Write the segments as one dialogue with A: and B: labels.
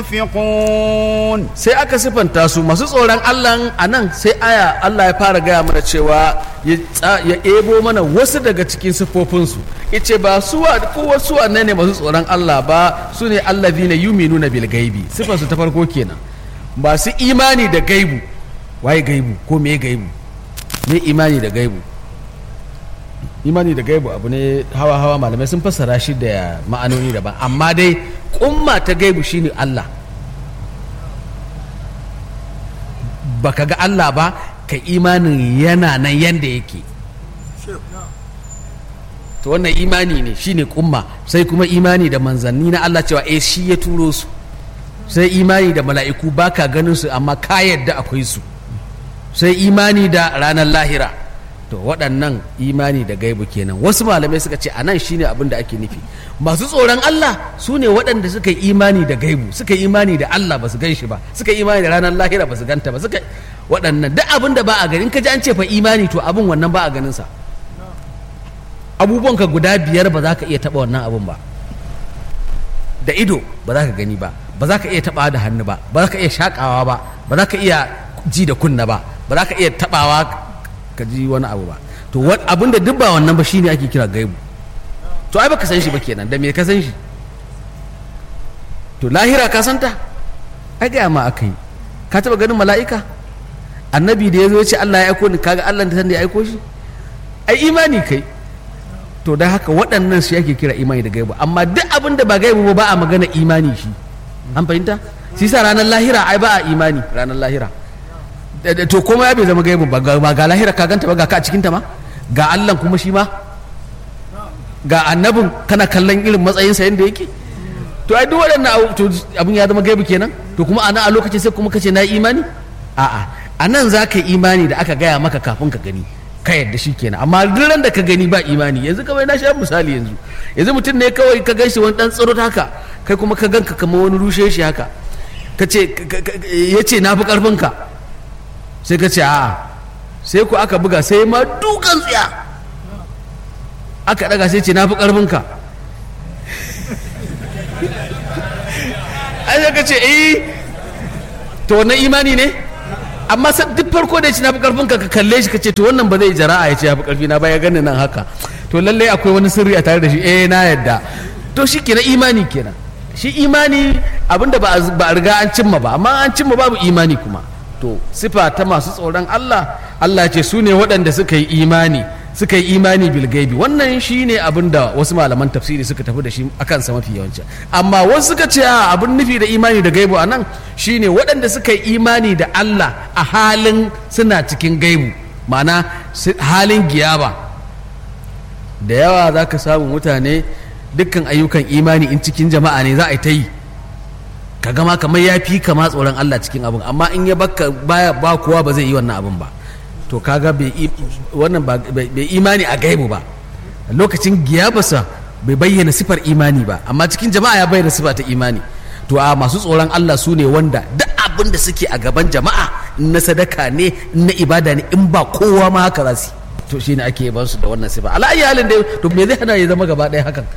A: ينفقون
B: sai aka sifanta su masu tsoron Allah a nan sai aya Allah ya fara gaya mana cewa ya tsa- ya ebo mana wasu daga cikin siffofinsu ice ba su wa ko wasu wannan ne masu tsoron Allah ba su ne allazina yuminuna bil gaibi sifansu ta farko kenan ba su imani da gaibu waye gaibu ko me gaibu me imani da gaibu imani da gaibu abu ne hawa hawa malamai sun fassara shi da ma'anoni daban amma dai kumma ta gaibu shine Allah baka ga Allah ba ka imanin yana nan yanda yake to wannan imani ne shine kumma sai kuma imani da manzanni na Allah cewa eh shi ya turo su sai imani da mala'iku baka ganin su amma ka yadda akwai su sai imani da ranar lahira to waɗannan imani da gaibu kenan wasu malamai suka ce anan shine abin da ake nufi masu tsoron Allah su ne waɗanda suka yi imani da gaibu suka yi imani da Allah ba su gan shi ba suka yi imani da ranar lahira ba su ganta ba suka waɗannan duk abin da ba a gani in ka ji an ce fa imani to abin wannan ba a ganin sa abubuwanka guda biyar ba za ka iya taɓa wannan abin ba da ido ba za ka gani ba ba za ka iya taɓawa da hannu ba ba za ka iya shaƙawa ba ba za ka iya ji da kunna ba ba za ka iya taɓawa ka ji wani abu ba to abin da duk ba wannan ba shine ake kira gaibu to ai baka san shi ba kenan da me ka san shi to lahira ka santa ai gaya ma aka yi ka taɓa ganin mala'ika annabi da ya zo ya ce Allah ya aiko ni kaga Allah da san da ya aiko shi ai imani kai to da haka waɗannan su yake kira imani da gaibu amma duk abin da ba gaibu ba ba a magana imani shi an fahimta shi sa ranar lahira ai ba a imani ranar lahira Da- da- to kuma ya bai zama gaibu ba ga ba ga lahira ka ganta ba ga ka a cikinta ma ga Allah kuma shi ma ga annabin kana kallon irin matsayinsa yadda yake to ai duk waɗannan abu- to abin ya zama gaibu kenan to kuma ana a lokacin sai kuma kace na yi imani a'a a nan za ka yi imani da aka gaya maka kafin ka gani ka yadda shi kenan amma duk ran da ka gani ba imani yanzu kawai na sha misali yanzu yanzu mutum ne kawai ka ganshi wani dan tsaro haka kai kuma ka ganka kamar wani rushe shi haka ka ce ya ce na fi karfinka sai ka ce a'a sai ku aka buga sai ma dukan tsiya aka daga sai ce na fi karfinka ai sai ka ce eh to wannan imani ne amma sa- duk farko da ya ce na fi karfin ka ka kalle shi ka ce to wannan ba zai jara'a ya ce ya fi karfi na ba ya gani nan haka to lallai akwai wani sirri a tare da shi eh na yadda to shi kenan imani kenan shi imani abinda ba a z- ba a riga an cimma ba amma an cimma babu imani kuma to sifa ta masu tsoron Allah Allah ce su ne waɗanda suka yi imani suka yi imani bil gaibi wannan shi ne abin da wasu malaman tafsiri suka tafi da shi a kansa mafi yawanci amma wasu suka ce a abin nufi da imani da gaibu a nan shi ne waɗanda suka yi imani da Allah a halin suna cikin gaibu ma'ana su- halin giyaba da yawa za ka samu mutane dukkan ayyukan imani in cikin jama'a ne za a yi ta yi ka gama kamar ya fi kama tsoron Allah cikin abin amma in ya baka baya ba kowa ba zai yi wannan abin ba to kaga bai i- wannan ba bai bai imani a gaibu ba lokacin giyabasa bai bayyana sifar imani ba amma cikin jama'a ya bayyana sifa ta imani to a masu tsoron Allah su ne wanda duk abin da suke a gaban jama'a in na sadaka ne in na ibada ne in ba kowa ma haka za su yi. to shine ake ban su da wannan sifa ala ayi halin dai to me zai hana ya zama gaba ɗaya hakan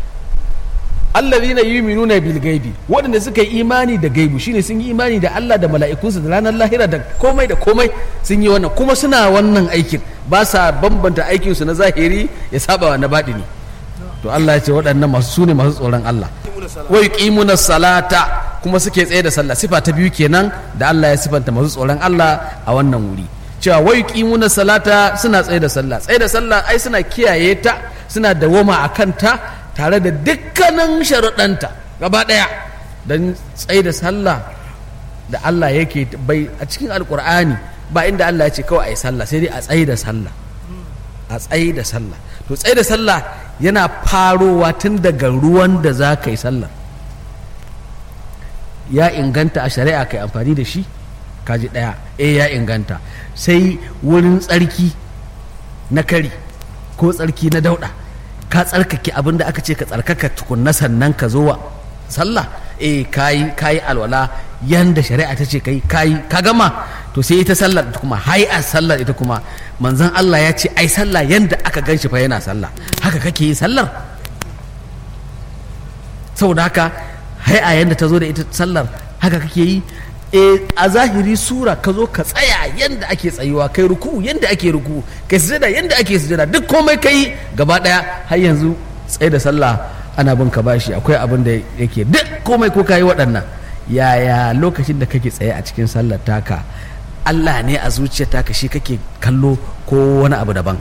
B: allazina yu'minuna bil gaibi waɗanda suka yi imani da gaibu shine sun yi imani da Allah da mala'ikunsa da ranar lahira da komai da komai sun yi wannan kuma suna wannan aikin ba sa bambanta aikin su na zahiri ya saba wa na baɗini to Allah ya ce waɗannan masu sune masu tsoron Allah wa yuqimuna salata kuma suke tsaye da sallah sifa ta biyu kenan da Allah ya sifanta masu tsoron Allah a wannan wuri cewa wa yuqimuna salata suna tsaye da sallah tsaye da sallah ai suna kiyaye ta suna dawoma a kanta tare da dukkanin sharuɗanta gaba ɗaya don tsaye da sallah da Allah yake bai a cikin alkur'ani ba inda Allah ya ce kawai a yi sallah sai dai a tsaye da sallah a tsaye da sallah to tsaye da sallah yana farowa tun daga ruwan da za ka yi sallah ya inganta a shari'a kai amfani da shi kaji ɗaya eh ya inganta sai wurin tsarki na kari ko tsarki na dauɗa ka tsarkake abin da aka ce ka tsarkaka tukunna sannan ka zo wa sallah eh kayi kayi alwala yanda shari'a ta ce kai kayi ka gama to sai ita sallar ita kuma hay'ar sallar ita kuma manzon Allah ya ce ai sallah yanda aka ganshi fa yana sallah haka kake yi sallar saboda haka hai'a yanda ta zo da ita sallar haka kake yi e a zahiri sura ka zo ka tsaya yanda ake tsayuwa kai ruku yanda ake ruku kai sujada yanda ake sujada duk komai kai gaba daya har yanzu tsaye da sallah ana bin ka bashi akwai abin da yake duk komai ko kayi waɗannan yaya lokacin da kake tsaye a cikin sallar taka Allah ne a zuciyar taka shi kake kallo ko wani abu daban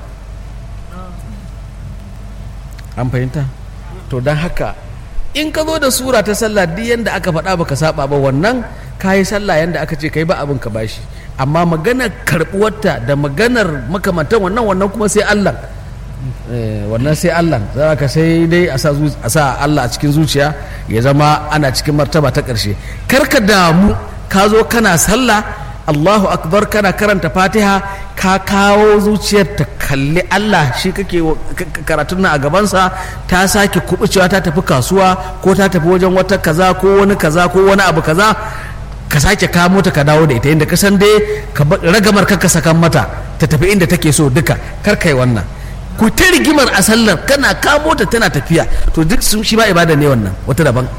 B: an fahimta to don haka in ka zo da sura ta sallah duk yanda aka faɗa baka saba ba wannan kayi sallah yanda aka ce kai ba abin ka bashi amma maganar karɓuwarta da maganar makamantan wannan wannan kuma sai Allah wannan sai Allah za ka sai dai a sa Allah a cikin zuciya ya zama ana cikin martaba ta ƙarshe karka damu ka zo kana sallah Allahu akbar kana karanta fatiha ka kawo zuciyar ta kalli Allah shi kake karatun nan a gabansa ta sake kubucewa ta tafi kasuwa ko ta tafi wajen wata kaza ko wani kaza ko wani abu kaza ka sake kamo ta ka dawo da ita inda ka san dai ragamar ka sakan mata ta tafi inda take so duka kar kai wannan ku ta rigimar a sallar kana kamo ta tana tafiya to duk sun shi ba ibada ne wannan wata daban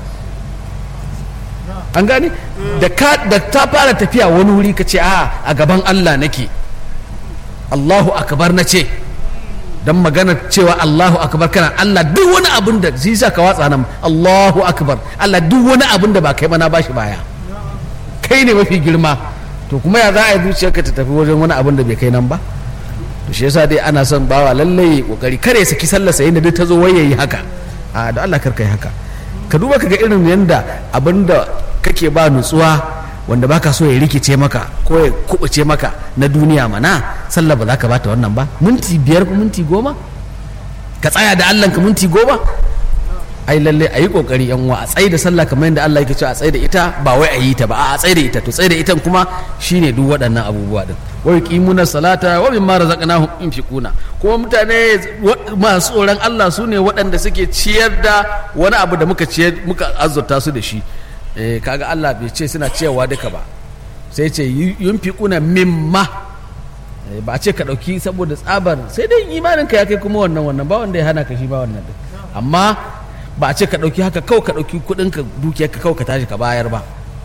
B: an gane da ta fara tafiya wani wuri ka ce a a gaban Allah nake Allahu akbar na ce dan magana cewa Allahu akbar kana Allah duk wani abin da zai sa ka watsa nan Allahu akbar Allah duk wani abin da ba kai mana bashi baya kai ne mafi girma to kuma ya za a yi zuciyarka ta tafi wajen wani abin da bai kai nan ba to shi yasa dai ana son bawa lallai kokari kare saki sallar sa inda duk ta zo waye yi haka a da Allah karka yi haka ka duba ka ga irin yanda abinda kake ba nutsuwa wanda baka so ya rikice maka ko ya kubuce maka na duniya mana sallah ba za ka bata wannan ba minti biyar ko minti goma ka tsaya da Allah ka minti goma ai lalle a yi kokari yan uwa a tsaye da sallah kamar yadda Allah yake cewa a tsaye da ita ba wai a yi ta ba a tsaye da ita to tsaye da ita kuma shine duk waɗannan abubuwa din wa yuqimuna salata wa mimma razaqnahum yunfiquna kuma mutane masu tsoron Allah su ne waɗanda suke ciyar da wani abu da muka ciyar muka azurta su da shi eh kaga Allah bai ce suna ciyarwa duka ba sai ce yunfiquna mimma ba a ce ka ɗauki saboda tsabar sai dai imaninka ya kai kuma wannan wannan ba wanda ya hana ka shi ba wannan din amma ba a ce ka ɗauki haka kawai ka ɗauki kuɗin ka dukiyar ka kawai ka tashi ka bayar ba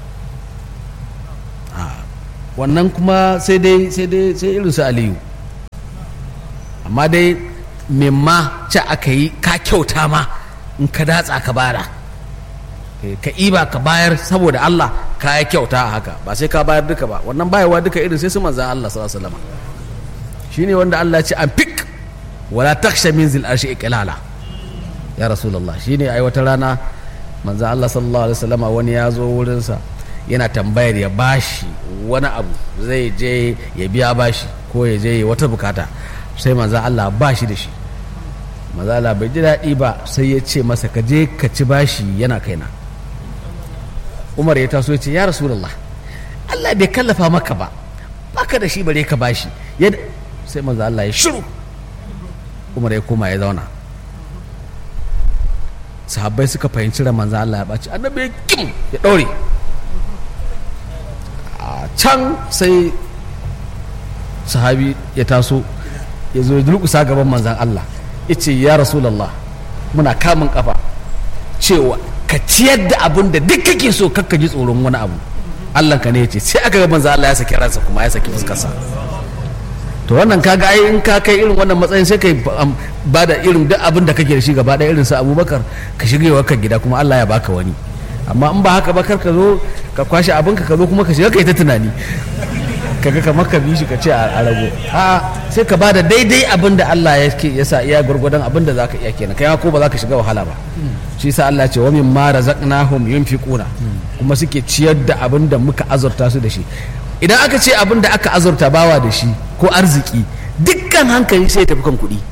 B: wannan kuma sai dai sai dai sai irin su aliyu amma dai memma ce aka yi ka kyauta ma in ka datsa ka bara ka iba ka bayar saboda Allah ka yi kyauta a haka ba sai ka bayar duka ba wannan bayarwa duka irin sai su manzan Allah sallallahu alaihi wasallam shine wanda Allah ya ce an fik wala taksha min zil arshi iqlala ya rasulullah shine ai wata rana manzan Allah sallallahu alaihi wasallam wani ya zo wurinsa yana tambayar ya bashi wani abu zai je ya biya bashi ko ya je wata bukata sai manzan Allah bashi da shi manzan Allah bai ji daɗi ba sai ya ce masa ka je ka ci bashi yana kaina umar ya taso ya ce ya rasulullah Allah bai kallafa maka ba baka da shi bare ka bashi sai manzan Allah ya shiru umar ya koma ya zauna sahabbai suka fahimci ran manzan Allah ya ɓaci annabi ya kim ya ɗaure a can sai sahabi ya taso ya zo ya durkusa gaban manzan Allah ya ce ya rasulallah muna kamun kafa cewa ka ciyar da abin da duk kake so kakka ji tsoron wani abu Allah ka ne ya ce sai aka ga manzan Allah ya saki ransa kuma ya saki fuskarsa to wannan kaga ai in ka kai irin wannan matsayin sai kai ba da irin duk abin da kake da shi gaba ɗaya irin su abubakar ka shigewa kan gida kuma Allah ya baka wani amma in ba haka ba kar ka zo ka kwashe abin ka zo kuma ka shiga kai ta tunani kaga kamar ka bi shi ka ce a rago a sai ka bada daidai abin da Allah ya sa iya gurgudan abin da zaka iya kenan kai ko ba za ka shiga wahala ba shi sa Allah ce wa min ma razaqnahum yunfiquna kuma suke ciyar da abin da muka azurta su da shi idan aka ce abin da aka azurta bawa da shi ko arziki dukkan hankali sai tafi kan kuɗi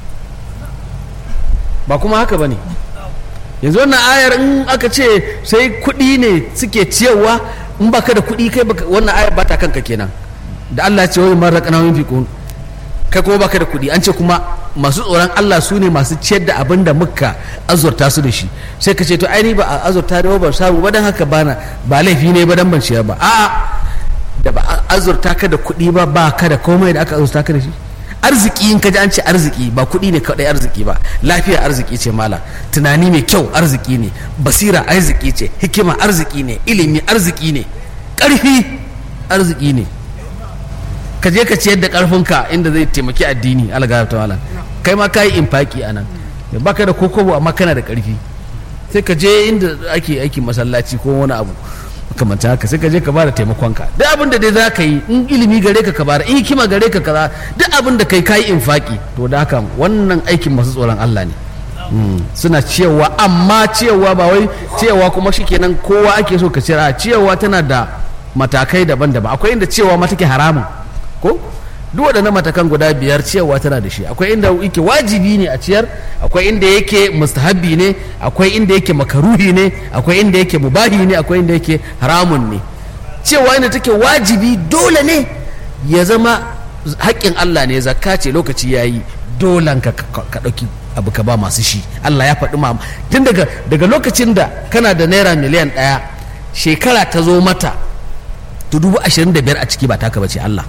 B: ba kuma haka ba ne yanzu wannan ayar in aka ce sai kuɗi ne suke ciyarwa in baka da kuɗi kai wannan ayar ba ta kanka kenan da Allah ya ce wani mara kana yin fiƙon kai kuma baka da kuɗi an ce kuma masu tsoron Allah su ne masu ciyar da abin da muka azurta su da shi sai ka ce to ai ni ba a azurta da ba samu ba dan haka bana ba laifi ne ba dan ban ciyar ba a'a da ba azurta ka da kuɗi ba ba ka da komai da aka azurta ka da shi arziki in ka ji an ce arziki ba kuɗi ne kaɗai arziki ba lafiya arziki ce mala tunani mai kyau arziki ne basira arziki ce hikima arziki ne ilimi arziki ne ƙarfi arziki ne ka je ka ciyar da ƙarfinka inda zai taimaki addini algara ta malam kai ma ka yi infaki a nan ba ka da kokobo amma kana da ƙarfi sai ka je inda ake aikin masallaci ko wani abu kamanta haka sai ka je ka bada taimakonka duk abin da dai za ka yi in ilimi gare ka ka bada in hikima gare ka kaza duk abin da kai kayi infaki to da haka wannan aikin masu tsoron Allah ne suna ciyawa amma ciyawa ba wai ciyawa kuma shikenan kowa ake so ka cira ciyawa tana da matakai daban-daban akwai inda ciyawa ma take haramun ko duk waɗannan matakan guda biyar ciyarwa tana da shi akwai inda yake wajibi ne a ciyar akwai inda yake mustahabbi ne akwai inda yake makaruhi ne akwai inda yake mubahi ne akwai inda yake haramun ne cewa inda take wajibi dole ne ya zama haƙƙin Allah ne zakka ce lokaci yayi dolan ka ka ɗauki abu ka ba masu shi Allah ya faɗi ma tun daga daga lokacin da kana da naira miliyan ɗaya shekara ta zo mata to dubu ashirin da biyar a ciki ba taka bace Allah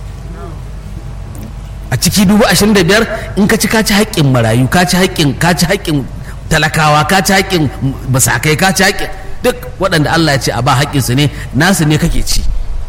B: a ciki dubu ashirin da biyar in ka ci ka ci haƙƙin marayu ka ci haƙƙin ka ci haƙƙin talakawa ka ci haƙƙin basakai ka ci haƙƙin duk waɗanda Allah ya ce a ba haƙƙinsu ne nasu ne kake ci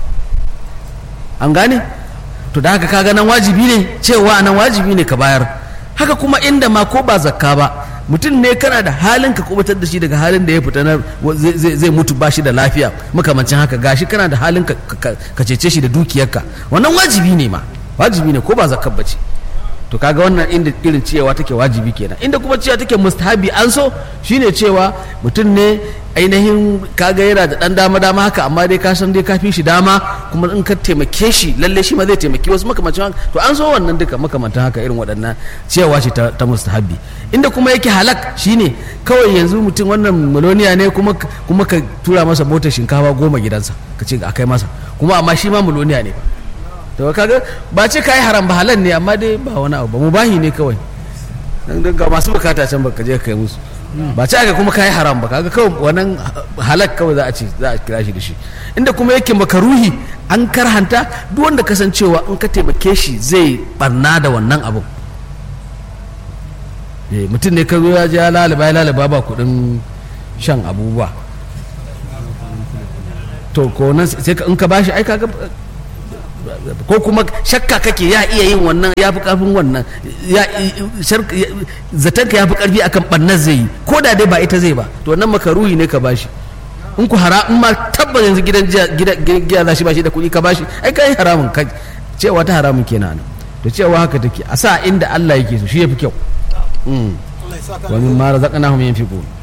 B: an gane to da haka kaga nan wajibi ne cewa nan wajibi ne ka bayar haka kuma inda ma ko ba zakka ba mutum ne kana da halin ka kubutar da shi daga halin da ya fita na zai mutu ba shi da lafiya makamancin haka gashi kana da halin ka cece shi da dukiyarka wannan wajibi ne ma wajibi ne ko ba zakar bace to kaga wannan inda irin cewa take wajibi kenan inda kuma cewa take mustahabi an so shine cewa mutum ne ainihin kaga yana da dan dama dama haka amma dai ka san dai ka fi shi dama kuma in ka taimake shi lalle shi ma zai taimaki wasu makamancin haka to an so wannan duka makamantan haka irin waɗannan cewa ce ta, ta mustahabi inda kuma yake halak shine kawai yanzu mutum wannan miloniya ne kuma kuma ka tura masa motar shinkafa goma gidansa ka ce a kai masa kuma amma shi ma miloniya ne ba to kaga ba ce kai haram ba halal ne amma dai ba wani abu ba mubahi ne kawai dan ga masu bukata can baka je kai musu ba ce aka kuma kai haram ba kaga kawai wannan halak kawai za a ce za a kira shi da shi inda kuma yake makaruhi an karhanta duk wanda kasancewa in ka taimake shi zai barna da wannan abu mutum ne ka zo ya je ya lalaba ya lalaba ba kudin shan abubuwa to ko nan sai in ka bashi ai kaga ko kuma shakka kake ya iya yin wannan ya fi karfin wannan zaton ka ya fi karfi akan ɓannar zai yi ko da dai ba ita zai ba to wannan makaruhi ne ka bashi in ku hara in ma tabbas yanzu gidan giya za shi bashi da kuɗi ka bashi ai kai haramun ka cewa ta haramun kenan to cewa haka take a sa inda Allah yake so shi ya fi kyau wani mara zaƙana hum yin fiƙo